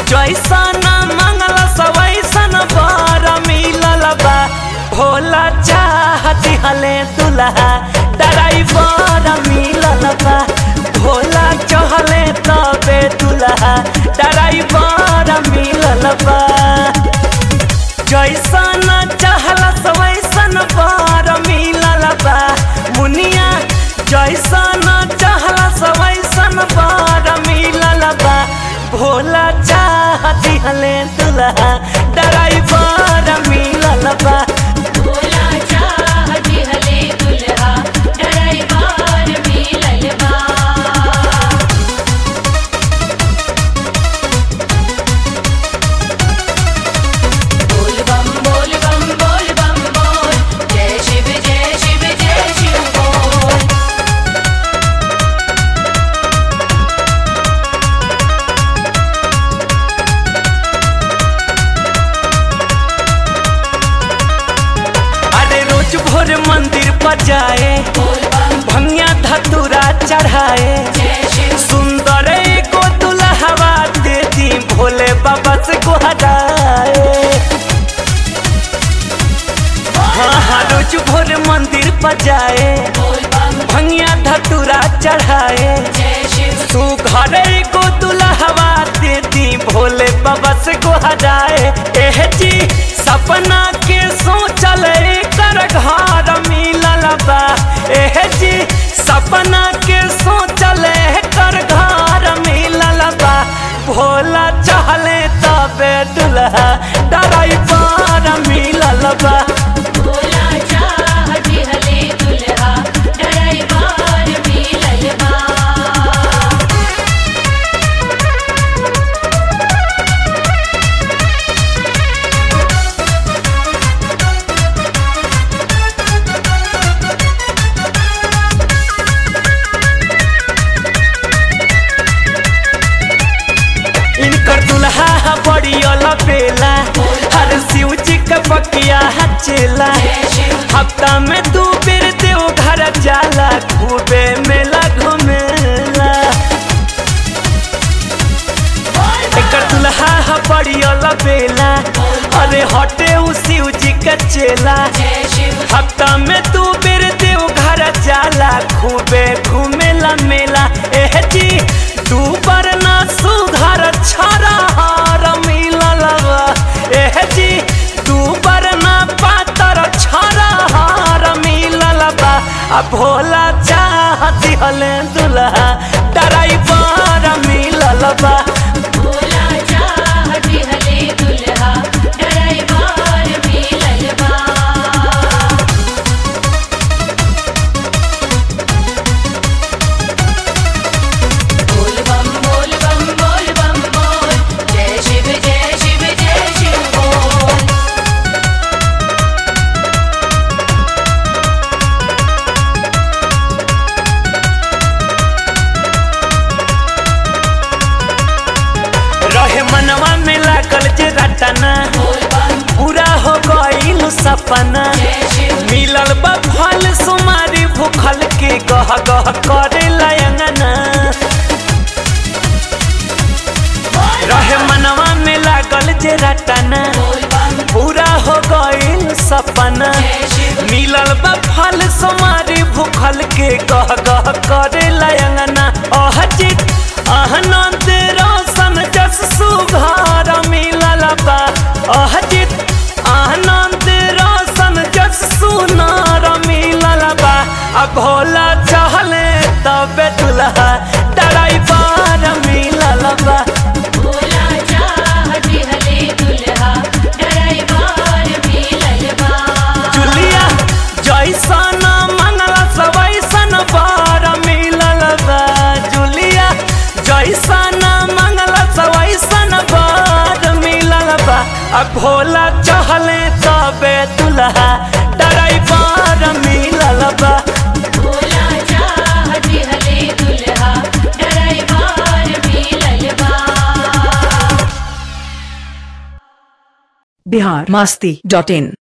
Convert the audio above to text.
जैसन मंगल सवैसन बर मिलल बा भोला चाह दिहले दुल्हा ड्राइवर मिलल बा भोला चहले तबे दुल्हा ड्राइवर मिलल बा जैसन चाहलस वैसन बर मिलल बा मुनिया जैसन चाहलस वैसन बर मिलल बा भोला चाह दिहले दुल्हा ड्राइवर मिलल बा भोला चाह दिहले दुल्हा ड्राइवर मिलल बा बोल बम बोल बम बोल बम बोल जय शिव जय शिव जय शिव बोल अरे रोज भोर मंदिर पर जाए बोल बम भंगिया धतूरा चढ़ाए जय शिव सुंदर को दुल्हवा देती भोले बाबा से को हटाए हाँ हाँ रोज भोर मंदिर पर जाए बोल बम भंगिया धतूरा चढ़ाए जय शिव तू घर को दुल्हवा देती भोले बाबा से को हटाए एह जी सपना के सोचल कर घर मिलल बा एह जी सपना के सोचल कर घर मिलल बा भोला चहले तबे दुल्हा ड्राइवर मिलल बा भोला चाह दिहले दुल्हा ड्राइवर मिलल बा इनकर दुल्हा बड़ी बेला हर शिव जी के बकिया चेला हफ्ता में दू बेर देव घर जाला खूबे मेला घूमेला एकर दुल्हा बड़ी बेला अरे हटे उ शिव जी के चेला जय शिव हफ्ता में दू बेर देव घर जाला खूबे घूमेला मेला एह जी दू बार ना सुघर छरा हार मिलल बा एह जी दू बार ना पातर छरा हार मिलल बा आ भोला चाह दिहले दुल्हा ड्राइवर मिलल बा भोला चाह दिहले दुल्हा ड्राइवर मिलल बा बोल बम बोल बम बोल बम बोल जय शिव जय शिव जय शिव बोल रहे मनवा में लागल जे रटना बोल बम पूरा हो गईल सपना जय शिव मिलल बा फल सुमारी भूखल के गह गह करे लयंगना रहे मनवा में लागल जे रटना बोल बम पूरा हो गईल सपना जय शिव मिलल बा फल सुमारी भूखल के गह गह करे लयंगना अह चित आनंद रोशन जस सुघार मिलल बा अह चित आनंद रोशन जस सुनार मिलल बा आ भोला चहले तबे दुल्हा ड्राइवर मिलल बा भोला चाह दिहले दुल्हा ड्राइवर मिलल बा जुलिया जैसन मंगल सवैसन बर मिलल बा जुलिया जैसन मंगल सवैसन बर मिलल बा आ भोला चहले तबे दुल्हा ड्राइवर मिलल बा भोला चाह दिहले दुल्हा ड्राइवर मिलल बा बिहार मस्ती डॉट इन